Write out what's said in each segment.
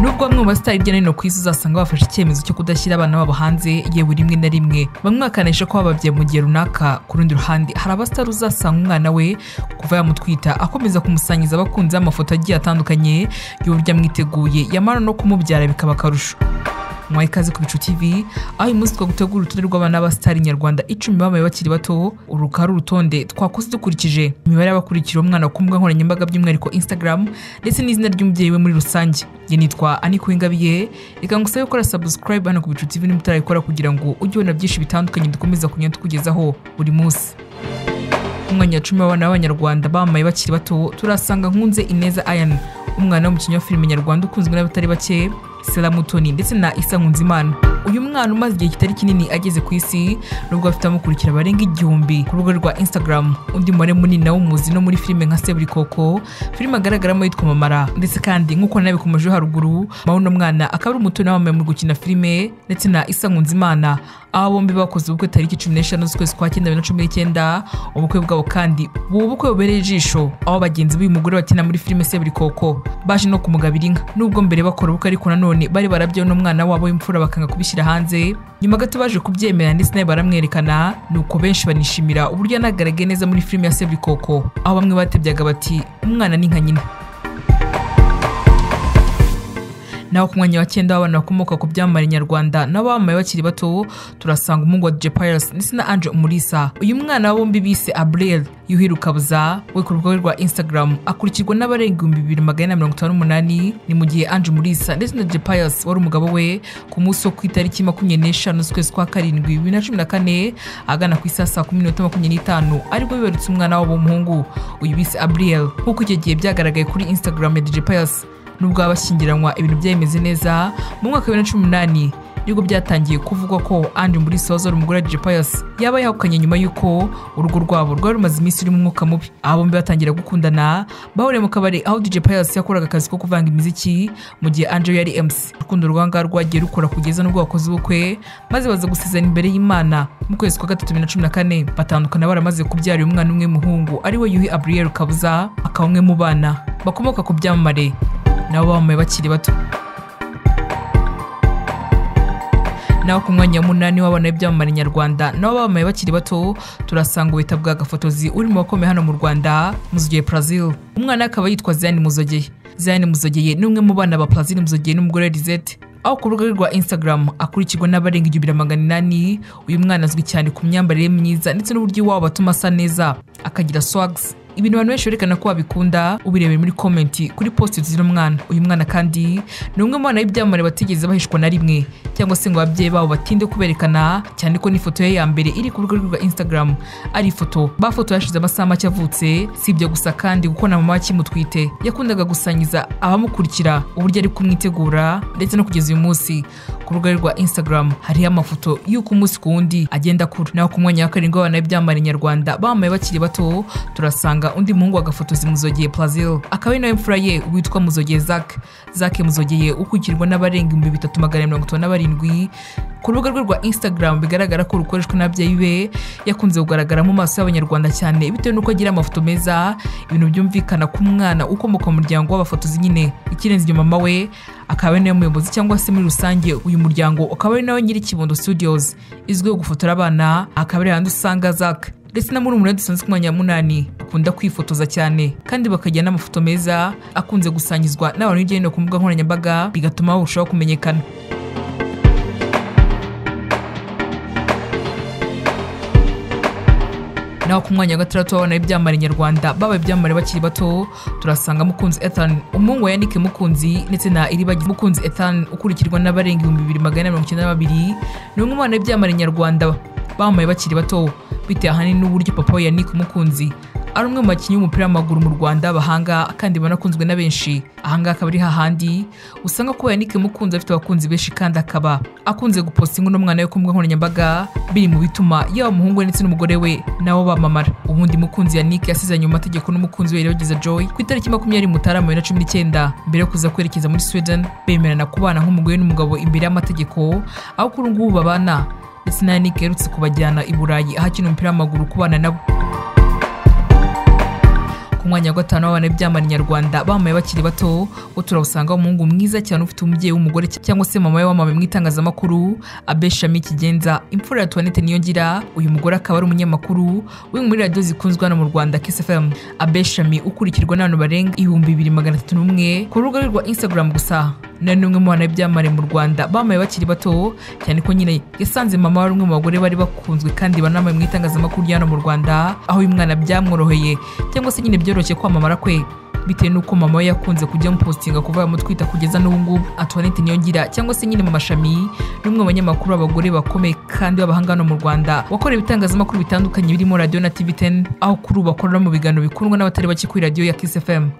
kuko bamwe mu basitari hirya no hino ku isi uzasanga bafashe icyemezo cyo kudashyira abana babo hanze yewe rimwe na rimwe bamwe bakanisha ko bababye mu gihe runaka ku rundi ruhande hari abasitari uzasanga umwana we kuva yamutwita akomeza kumusangiza abakunzi amafoto agiye atandukanye y'uburyo amwiteguye yamara no kumubyara bikaba akarusho mwaha ikaze ku bicu TV aho uyu munsi twagutegura urutonde rw'abana b'abasitari nyarwanda icumi bamaye bakiri bato uru rukaba ari urutonde twakoze dukurikije imibare y'abakurikira umwana ku mbuga nkoranyambaga by'umwihariko Instagram ndetse n'izina ry'umubyeyi we muri rusange njye nitwa Aniko Ingabiye reka ngusabe gukora subscribe hano ku bicu TV niba utarayikora kugira ngo ujye ubona byinshi bitandukanye dukomeza kugenda tukugezaho buri munsi ku mwanya wa cumi w'abana b'abanyarwanda bamaye bakiri bato turasanga nkunze ineza ayana umwana w'umukinnyi wa filime nyarwanda ukunzwe n'abatari bake Sela Mutoni ndetse na Isa Nkunzimana uyu mwana umaze igihe kitari kinini ageze ku isi nubwo bafite abamukurikira barenga igihumbi ku rubuga rwa Instagram undi mubare munini nawe umuzi no muri filime nka Seburikoko filime agaragaramo yitwa Mamara ndetse kandi nk'uko nabikomeje haruguru mawe mwana akaba ari umutoni wamamaye mu gukina filime ndetse na Isa Nkunzimana aba bombi bakoze ubukwe tariki cumi n'eshanu z'ukwezi kwa cyenda bibiri na cumi n'icyenda ubukwe bwabo kandi buba ubukwe bubereye ijisho aho bagenzi b'uyu mugore bakina muri filime Seburikoko baje no kumugabira inka nubwo mbere bakora ubukwe ariko nanone bari barabyewe n'umwana wabo w'imfura bakanga kubishyira hanze nyuma gato baje kubyemera ndetse nawe baramwerekana ni uko benshi banishimira uburyo yanagaragaye neza muri filime ya Seburikoko aho bamwe batebyaga bati umwana ni nka nyina naho ku mwanya wa cyenda w'abana bakomoka ku byamamare nyarwanda nabo bamamaye bakiri bato turasanga umuhungu wa DJ Pius ndetse na Ange Umulisa uyu mwana wa bombi bise Abril Yuhi Rukabuza we ku rubuga rwa Instagram akurikirwa n'abarenga ibihumbi bibiri magana na mirongo itanu n'umunani ni mu gihe Ange Umulisa ndetse na DJ Pius wari umugabo we ku munsi wo ku itariki makumyabiri n'eshanu z'ukwezi kwa karindwi bibiri na cumi na kane agana ku isaha saa kumi n'imwe makumyabiri n'itanu aribwo bibarutse umwana wabo w'umuhungu uyu bise Abril nk'uko icyo gihe byagaragaye kuri Instagram ya DJ Pius nubwo baba bashyingiranywa ibintu byayimeze neza mu mwaka wa bibiri na cumi n'umunani nibwo byatangiye kuvugwa ko andi muri sozo umugore wa Pius yaba yahukanye nyuma y'uko urugo rwabo rwari rumaze iminsi rurimo umwuka mubi aba bombi batangira gukundana bahuriye mu kabari aho DJ Pius yakoraga akazi ko kuvanga imiziki mu gihe Angel yari MC urukundo rwanga rwagiye rukora kugeza n'ubwo bakoze ubukwe maze baza gusezerana imbere y'Imana mu kwezi kwa gatatu bibiri na cumi na kane batandukana baramaze kubyara uyu mwana umwe muhungu ari we Yuhi Abriel Kabuza akaba umwe mu bana bakomoka ku byamamare nabo bamamaye bakiri bato naho ku mwanya munani w'abana b'ibyamamare nyarwanda nabo bamamaye bakiri bato turasanga ubuhita bwa gafotozi uri mu bakomeye hano mu rwanda muzogeye Brazil umwana akaba yitwa Ziani Muzogeye Ziani Muzogeye ni umwe mu bana ba Brazil Muzogeye n'umugore Lizette aho ku rubuga rwa Instagram akurikirwa n'abarenga igihumbi na magana inani uyu mwana azwi cyane ku myambarire myiza ndetse n'uburyo iwabo batuma asa neza akagira swags ibintu abantu benshi berekana ko babikunda ubirebeye muri komenti kuri posti z'uno mwana uyu mwana kandi ni umwe mu bana b'ibyamamare batigeze bahishwa na rimwe cyangwa se ngo ababyeyi babo batinde kuberekana cyane ko n'ifoto ye ya mbere iri ku rubuga rwa Instagram ari ifoto bafoto yashize amasaha make avutse si ibyo gusa kandi kuko na mama akimutwite yakundaga gusangiza abamukurikira uburyo ari kumwitegura ndetse no kugeza uyu munsi ku rubuga rwa Instagram hariho amafoto y'uko umunsi ku wundi agenda akura naho ku mwanya wa karindwi w'abana b'ibyamamare nyarwanda bamamaye bakiri bato turasanga undi muhungu wagafotozi muzogeye Brazil akaba ari nawe mfura ye witwa muzogeye Zac Zac muzogeye ukurikirwa n'abarenga ibihumbi bitatu magana mirongo itanu na barindwi ku rubuga rwe rwa Instagram bigaragara ko rukoreshwa n'ababyeyi be yakunze kugaragara mu maso y'abanyarwanda cyane bitewe n'uko agira amafoto meza ibintu byumvikana ku mwana ukomoka mu muryango w'abafotozi nyine ikirenze inyuma mama we akaba ari nawe muyobozi cyangwa se muri rusange uyu muryango ukaba ari nawe nyiri Kibondo Studios izwiho gufotora abana akaba ari handi usanga Zac ndetse na murumuna dusanzwe ku mwanya wa munani bakunda kwifotoza cyane kandi bakajya n'amafoto meza akunze gusangizwa n'abantu hirya no hino ku mbuga nkoranyambaga bigatuma barushaho kumenyekana naho ku mwanya wa gatandatu w'abana b'ibyamamare nyarwanda babaye ibyamamare bakiri bato turasanga mukunzi ethan umuhungu wa yanike mukunzi ndetse na iribagi mukunzi ethan ukurikirwa n'abarenga ibihumbi bibiri magana mirongo icyenda na babiri ni umwe mu bana b'ibyamamare nyarwanda bamamaye bakiri bato bitewe ahanini n'uburyo papa we yanike umukunzi ari umwe mu bakinnyi b'umupira w'amaguru mu rwanda bahanga kandi banakunzwe na benshi ahangaha akaba ari hahandi usanga ko yanike mukunzi afite abakunzi benshi kandi akaba akunze guposta inkuru n'umwana we ku mbuga nkoranyambaga biri mu bituma yaba umuhungu we ndetse n'umugore we nabo bamamara ubundi mukunzi yanike yasezeranye mu mategeko n'umukunzi we Irabagiza Joy ku itariki makumyabiri mutarama bibiri na cumi n'icyenda mbere yo kuza kwerekeza muri Sweden bemerana kubana nk'umugore n'umugabo imbere y'amategeko aho kuri ubu ngubu babana ndetse na Yannick aherutse kubajyana i Burayi aho akina umupira w'amaguru ku bana nabo ku ku mwanya wa gatanu w'abana nyarwanda bamamaye bakiri bato bo turabusanga umuhungu mwiza cyane ufite umubyeyi w'umugore cyangwa se mama we wamamaye mu itangazamakuru Abe Shami Kigenza imfura ya Tuanete Niyongira uyu mugore akaba ari umunyamakuru we muri radiyo zikunzwe hano mu Rwanda Kiss FM Abe Shami ukurikirwa n'abantu barenga ibihumbi bibiri magana atatu n'umwe ku rubuga rwe rwa Instagram gusa na n'umwe mu bana b'ibyamamare mu Rwanda bamamaye bakiri bato cyane ko nyine yasanze mama wari umwe mu bagore bari bakunzwe kandi banamaye mu itangazamakuru hano mu Rwanda aho uyu mwana byamworoheye cyangwa se nyine byoroshye kwamamara kwe bitewe n'uko mama we yakunze kujya amupositinga kuva yamutwita kugeza n'ubu ngubu Antoinette Niyongira cyangwa se nyine mu mashami n'umwe mu banyamakuru b'abagore bakomeye kandi b'abahanga hano mu Rwanda wakoreye ibitangazamakuru bitandukanye birimo radio na TV10 aho kuri ubu akorera mu biganiro bikundwa n'abatari bake kuri radio ya Kiss FM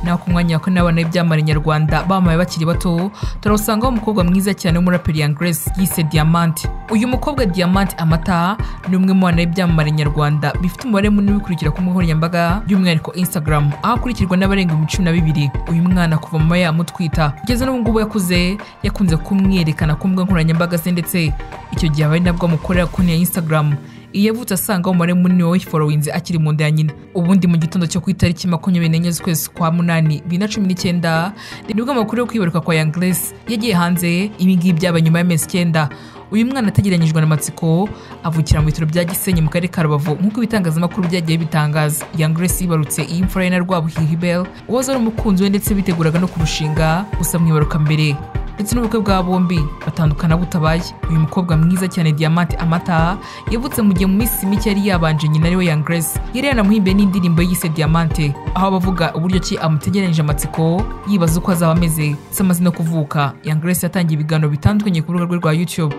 naho ku mwanya wa kane w'abana b'ibyamamare nyarwanda bamamaye bakiri bato turabusangaho umukobwa mwiza cyane w'umuraperi Young Grace yise Diamante uyu mukobwa Diamante Amata ni umwe mu bana b'ibyamamare nyarwanda bifite umubare munini ubikurikira ku mbuga nkoranyambaga by'umwihariko Instagram aho akurikirwa n'abarenga ibihumbi cumi na bibiri uyu mwana kuva mama yamutwita kugeza n'ubu ngubu yakuze yakunze kumwerekana ku mbuga nkoranyambaga ze ndetse icyo gihe abari nabwo amukorera konti ya Instagram iyo avutse asanga umubare munini wawiforowinze akiri mu nda ya nyina ubundi mu gitondo cyo ku itariki makumyabiri n'enye z'ukwezi kwa munani bibiri na cumi n'icyenda nibwo amakuru yo kwibaruka kwa yangresi yagiye hanze ibi ngibi byabaye nyuma y'amezi icyenda uyu mwana ategeranyijwe n'amatsiko avukira mu bitaro bya gisenyi mu karere ka rubavu nk'uko ibitangazamakuru byagiye bitangaza young grace yibarutse iyi mfura ye na rwabuhihi hibel uwaza ari umukunzi we ndetse biteguraga no kurushinga gusa mwibaruka mbere ndetse n'ubukwe bwa bombi batandukana butabaye uyu mukobwa mwiza cyane diamante amata yavutse mu gihe mu minsi mike yari yabanje nyina ariwe young grace yari yanamuhimbiye n'indirimbo yise diamante aho abavuga uburyo ki amutegeranyije amatsiko yibaza uko azaba ameze ndetse amaze no kuvuka young grace yatangiye ibiganiro bitandukanye ku rubuga rwe rwa youtube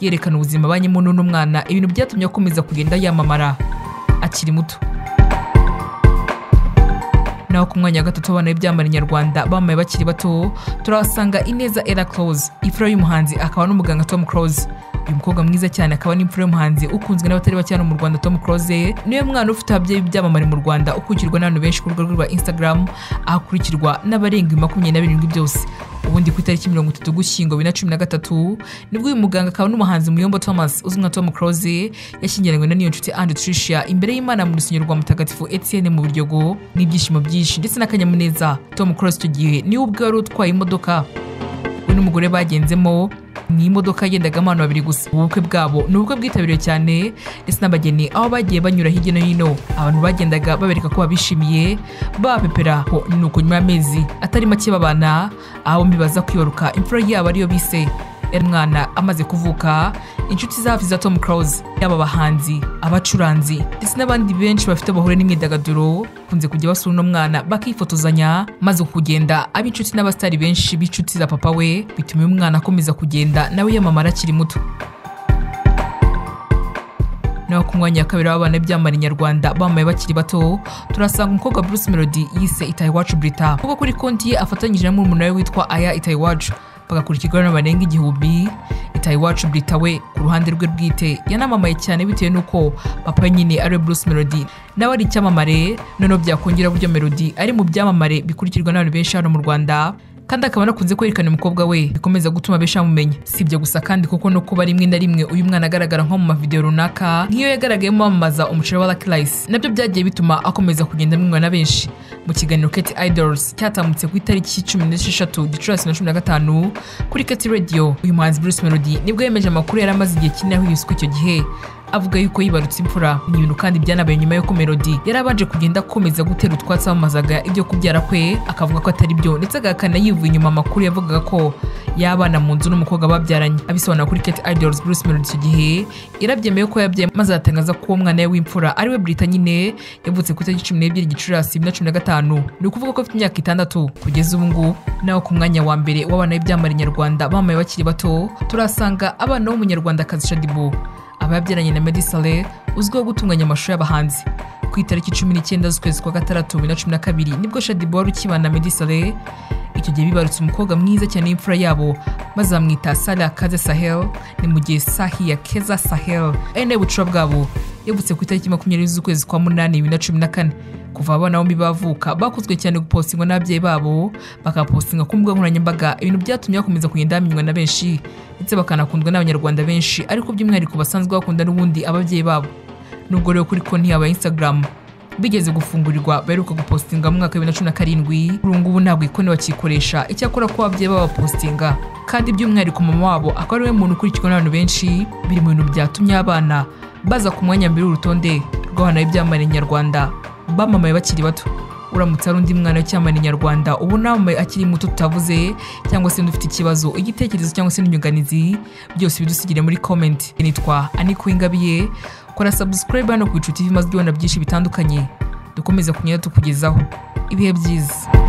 yerekana ubuzima abanyemo n'uno mwana ibintu byatumye akomeza kugenda yamamara akiri muto naho ku mwanya wa gatatu abana b'ibyamamare nyarwanda bamamaye bakiri bato turahasanga ineza era close ifura y'umuhanzi akaba n'umuganga tom close uyu mukobwa mwiza cyane akaba n'imfura y'umuhanzi ukunzwe n'abatari bake hano mu rwanda tom close niwe mwana ufite ababyeyi b'ibyamamare mu rwanda ukurikirwa n'abantu benshi ku rubuga rwe rwa instagram ahakurikirwa n'abarenga makumyabiri na birindwi byose ubundi ku itariki mirongo itatu gushyingo bibiri na cumi na gatatu nibwo uyu muganga akaba n'umuhanzi muyombo thomas uzwi nka tom close yashyingiranywe na niyo nshuti andre tricia imbere y'imana mu rusengero rwa mutagatifu etienne mu biryogo n'ibyishimo byinshi ndetse n'akanyamuneza tom close icyo gihe niwe ubwe wari utwaye imodoka we n'umugore bagenzemo ni imodoka yagendagamo abantu babiri gusa ubukwe bwabo ni ubukwe bwitabiriwe cyane ndetse n'abageni aho bagiye banyura hirya no hino abantu bagendaga babereka ko babishimiye babapepera ho ni uko nyuma y'amezi atari make babana aho bibaza kwibaruka imfura yabo ariyo bise yari umwana amaze kuvuka inshuti za hafi za tom close yaba abahanzi abacuranzi ndetse n'abandi benshi bafite bahuriye n'imyidagaduro bakunze kujya basura uno mwana bakifotozanya maze kugenda aba inshuti n'abasitari benshi b'inshuti za papa we bituma uyu mwana akomeza kugenda nawe yamamara akiri muto naho ku mwanya wa kabiri w'abana b'ibyamamare nyarwanda bamamaye bakiri bato turasanga umukobwa Bruce Melody yise Itayiwacu Brita kuko kuri konti ye afatanyije na murumuna we witwa Aya Itayiwacu bagakurikirwa n'abantu barenga igihumbi Itayiwacu Brita we ku ruhande rwe bwite yanamamaye cyane bitewe n'uko papa nyine ari Bruce Melody nawe ari icyamamare noneho byakongera uburyo Melody ari mu byamamare bikurikirwa n'abantu benshi hano mu Rwanda kandi akaba anakunze kwerekana umukobwa we bikomeza gutuma benshi bamumenya si ibyo gusa kandi kuko no kuba rimwe na rimwe uyu mwana agaragara nko mu mavideo runaka nk'iyo yagaragayemo wamamaza umuceri wa Lucky Rice nabyo byagiye bituma akomeza kugenda amwimwa na benshi mu kiganiro Kate Idols cyatambutse ku itariki cumi n'esheshatu Gicurasi na cumi na gatanu kuri Kate Radio uyu muhanzi Bruce Melody nibwo yemeje amakuru yari amaze igihe kinini aho yiswe icyo gihe avuga yuko yibarutse imfura ni ibintu kandi byanabaye nyuma y'uko melody yari abanje kugenda akomeza gutera utwatsi amamazaga ibyo kubyara kwe akavuga ko atari byo ndetse agahakana yivuye inyuma amakuru yavugaga ko y'abana mu nzu n'umukobwa babyaranye abisobanura kuri Kate Idols Bruce Melody icyo gihe yarabyemeye ko yabyaye maze aratangaza ko uwo mwana we w'imfura ariwe Brita nyine yavutse ku itariki cumi n'ebyiri Gicurasi bibiri na cumi na gatanu ni ukuvuga ko afite imyaka itandatu kugeza ubu ngubu naho ku mwanya wa mbere w'abana b'ibyamamare nyarwanda bamaye bakiri bato turasanga abana b'umunyarwandakazi Shadibu aba yabyaranye na Meddy Saleh uzwiho gutunganya amashusho y'abahanzi ku itariki cumi n'icyenda z'ukwezi kwa gatandatu bibiri na cumi na kabiri nibwo Shadibu wari ukibana na Meddy Saleh icyo gihe bibarutse umukobwa mwiza cyane w'imfura yabo maze bamwita Salia Kaze Sahel ni mu gihe Sahiya Keza Sahel ari nawe bucura bwabo yavutse ku itariki makumyabiri z'ukwezi kwa munani bibiri na cumi na kane kuva abana bombi bavuka bakunzwe cyane gupostingwa n'ababyeyi babo bakapostinga ku mbuga nkoranyambaga ibintu byatumye bakomeza kugenda bamenywa na benshi ndetse bakanakundwa n'abanyarwanda benshi ariko by'umwihariko basanzwe bakunda n'ubundi ababyeyi babo nubwo rero kuri konti yabo ya Instagram bigeze gufungurirwa baheruka gupostinga mu mwaka wa 2017 kuri ubu ngubu ntabwo ikoni bakikoresha icyakora ko ababyeyi babapostinga kandi by'umwihariko mama wabo akaba ari we muntu ukurikirwa n'abantu benshi biri mu bintu byatumye abana baza ku mwanya mbere w'urutonde rw'abana b'ibyamamare nyarwanda bamamaye bakiri bato uramutse ari undi mwana w'icyamamare nyarwanda ubu namamaye akiri muto tutavuze cyangwa se ufite ikibazo igitekerezo cyangwa se n'inyunganizi byose bidusigire muri comment nitwa Aniko Ingabiye kora subscribe hano ku icuti TV maze ubona byinshi bitandukanye dukomeza kunyura tukugezaho ibihe byiza